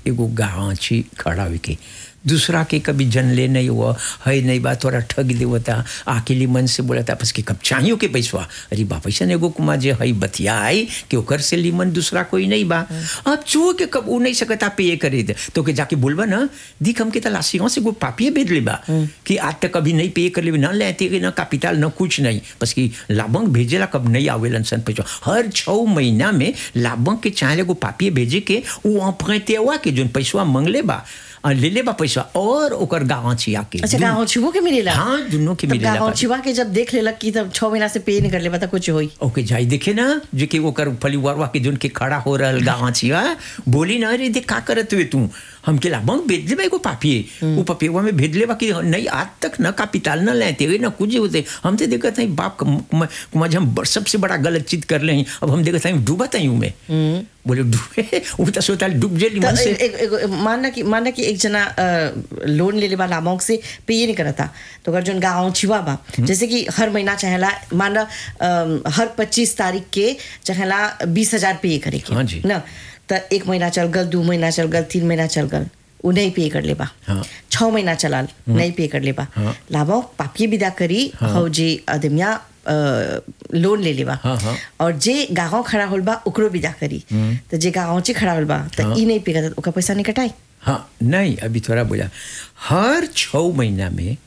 एगो गाँची खड़ा हुई के दूसरा के कभी जनले नहीं हुआ है नहीं बात थोड़ा ठग देवता अकेली मन से बोला था बस कि कब चाहियो के पैसवा अरे बा पैसा ने एगो कुमा जे है बतिया आई कि ओकर से लीमन दूसरा कोई नहीं बा अब चो के कब उ नहीं सकता पे करे दे तो के जाके बोलबा ना दिख हमके त लासियों से गो पापिए भेज ले बा कि आज तक कभी नहीं पे कर ले ना लेते कि ना कैपिटल ना कुछ नहीं बस कि लाभंग भेजेला कब नहीं आवेलन सन पैसा हर छः महीना में लाभंग के चाहे एगो पापिए भेजे के वो अपने हुआ के जोन पैसवा मंगले बा आ, ले ले बा पैसा और ओकर गाँव छिया के अच्छा गाँव छुबो के मिलेला हाँ दुनों के तब मिलेला गाँव का। छुआ के जब देख लेलक कि तब छह महीना से पे नहीं कर ले बता कुछ होई ओके जाई देखे ना जो कि ओकर परिवारवा के जोन के खड़ा हो रहल गाँव छिया बोली ना अरे देख का करत हुए तू हमके लाभंग भेज देबा एगो पापिए वो पपियवा में भेज लेबा कि नहीं आज तक न कैपिटल न लेते हुए न कुछ होते हम तो देखत हैं बाप कुमार हम ब- सबसे बड़ा गलत चीज कर ले हैं अब हम देखत हैं डूबत हैं में बोले डूबे वो तो सोता डूब जेली तो मन से एक, एक, एक, मानना कि मानना कि एक जना अ, लोन ले ले वाला अमाउंट से पे ये नहीं करता तो अगर जोन गाँव छिवा बा जैसे कि हर महीना चाहेला माना अम, हर पच्चीस तारीख के चाहेला बीस हजार पे करे के हाँ जी। ना तो एक महीना चल गल दो महीना चल गल तीन महीना चल गल उ नहीं पे कर लेबा हाँ। छः महीना चलाल नहीं पे कर लेबा हाँ। लाभो पापी विदा करी हौ जे अदमिया अ, लोन ले लेबा हाँ, हाँ। और जे गाँव खड़ा होल बा ओकरो विदा करी तो जे गाँव चे खड़ा होल बा तो ई नहीं पे करता ओका पैसा नहीं कटाई हाँ नहीं अभी थोड़ा बोला हर छः महीना में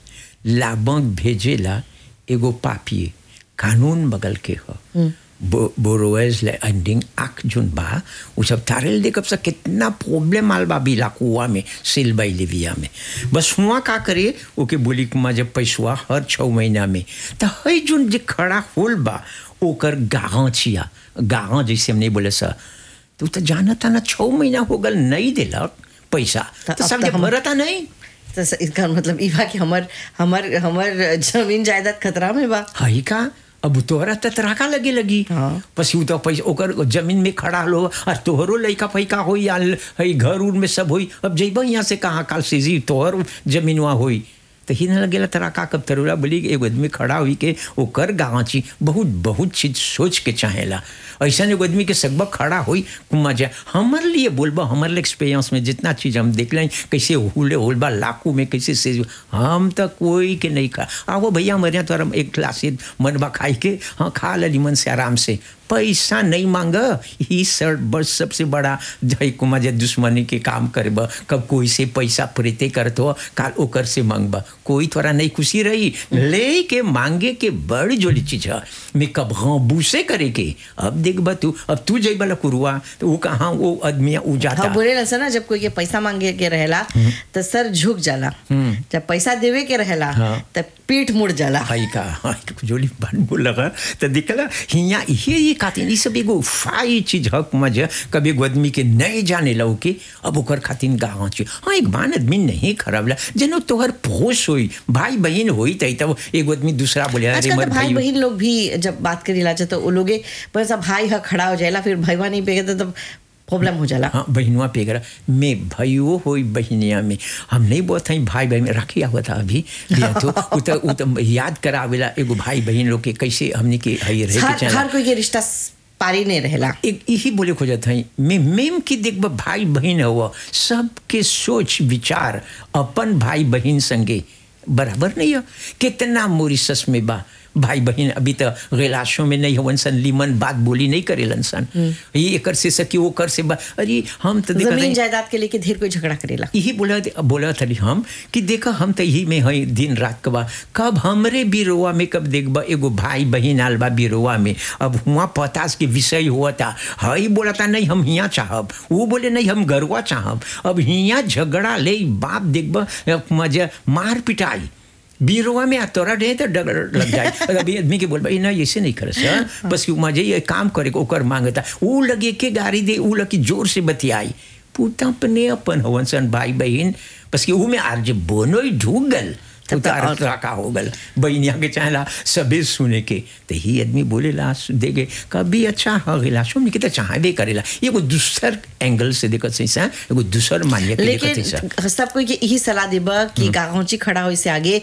लाभंग भेजेला एगो पापिए कानून बगल के हो बोरोवेज एंडिंग आख जोन बा उ सब तारेल देखब से कितना प्रॉब्लम आल बा बिला कुआ में सिल बाई लिविया में बस हुआ का करे ओके बोली कुमा जब पैसवा हर छः महीना में तो है जोन जे खड़ा होल बा ओकर गाँव छिया गाँव जैसे हम नहीं बोले सर तो तो जाना था ना छः महीना हो गल नहीं दिलक पैसा तो तो अब सब तो जब हम- मरता नहीं तो स- इसका मतलब ई बा कि हमर हमर हमर जमीन जायदाद खतरा में बा हई का अब तोहरा त तराका लगे लगी हाँ। पसी उ तो पैसा ओकर जमीन में खड़ा लो और तोहरो लइका फैका होई या हई घर उर में सब होई अब जइबा यहाँ से कहाँ काल से जी तोहर जमीनवा होई तो ही न लगेला तराका कब तरुला बोली कि एगो आदमी खड़ा हुई के ओकर गाँची बहुत बहुत चीज सोच के चाहेला ऐसा एगो आदमी के सगबा खड़ा होई कुमा जाए हमारे लिए बोलबा हमारे एक्सपीरियंस में जितना चीज हम देख लें कैसे हुले होलबा लाखों में कैसे से हम तो कोई के नहीं खा आओ भैया हमारे यहाँ तो एक गिलास मनबा खाई के हाँ खा ली मन से आराम से पैसा नहीं मांग ही सर बस सबसे बड़ा जय कुमार जे दुश्मनी के काम करब कब कोई से पैसा प्रीते करत हो काल ओकर से मांगब कोई थोड़ा नहीं खुशी रही ले के मांगे के बड़ जोली चीज है मैं कब हाँ बूसे करे के अब देखब तू अब तू जइब कुरुआ तो वो कहाँ वो आदमी उ जाता हाँ बोले ना ना जब कोई के पैसा मांगे के रहेला तो सर झुक जाला जब पैसा देवे के रहेला हाँ। तो पीठ मुड़ जाला हई का हई जोली बात बोल लगा तो दिखला हिया ये ये खातिर ई सब एगो फाई चीज हक मजे कभी एगो आदमी के नहीं जाने लो के अब ओकर खातिर गाँव छी हाँ एक बान आदमी नहीं खराब ला जनो तोहर पोस होई भाई बहन होई तई तब एगो आदमी दूसरा बोले अरे आजकल मर तो भाई भाई बहन लोग भी जब बात करी ला तो वो लोगे बस अब भाई हा खड़ा हो जाएला फिर भैया नहीं पेगे तो प्रॉब्लम हो जाला हाँ बहनुआ पे करा मैं भाइयों होई बहनिया में हम नहीं बोलते हैं भाई बहन रखिया हुआ था अभी लिया तो उ तो उ तो याद करावेला एगो भाई बहन लोग के कैसे हमने के हई रहे के हर चाहेला। हर कोई के रिश्ता पारी नहीं रहेला एक यही बोले खोजत है मैं मेम की देख भाई बहन हुआ सबके सोच विचार अपन भाई बहन संगे बराबर नहीं है कितना मोरिसस में बा भाई बहन अभी तो गिलासों में नहीं हवन सन लीमन बात बोली नहीं करेलन सन ये एकर से सकी वो कर से बा अरे हम तो देखा जमीन नहीं जायदाद के लेके ढेर कोई झगड़ा करेला यही बोला बोला था हम कि देखा हम तो यही में है दिन रात कबा कब हमरे बिरोवा में कब देखबा एगो भाई बहन आल बा बिरोवा में अब हुआ पतास के विषय हुआ था हई बोला था नहीं हम हिया चाहब वो बोले नहीं हम गरुआ चाहब अब हिया झगड़ा ले बाप देखबा मजा मार पिटाई बीरवा में आ तोरा डे तो डर लग जाए अभी आदमी के बोल भाई ना ऐसे नहीं कर सर बस कि मजे ये काम करे ओकर मांगता वो लगे के गाड़ी दे वो लगी जोर से बतियाई पुता अपने अपन हवन सन भाई बहन बस कि वो में आर जे बोनो ही ढूक गल तब तो उतार और- का हो गल बहनिया के चाहेला सबे सुने के तो ही आदमी बोले ला देगे कभी अच्छा हगेला सुन के तो चाहबे करेला एगो दूसर एंगल से देखत सही सा एगो दूसर मान्य के देखत सही सा लेकिन सब कोई के यही सलाह देबा कि गाँची खड़ा हो इससे आगे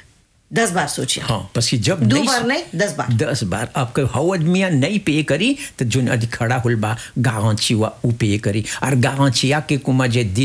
दस बार सोचिए हाँ बस कि जब दो नहीं- बार नहीं, दस बार। दस बार आपके हव आदमिया नहीं पे करी तो जो अभी खड़ा हुल बा गाँव छिवा उ पे करी और गाँव छिया के कुमा जे दिन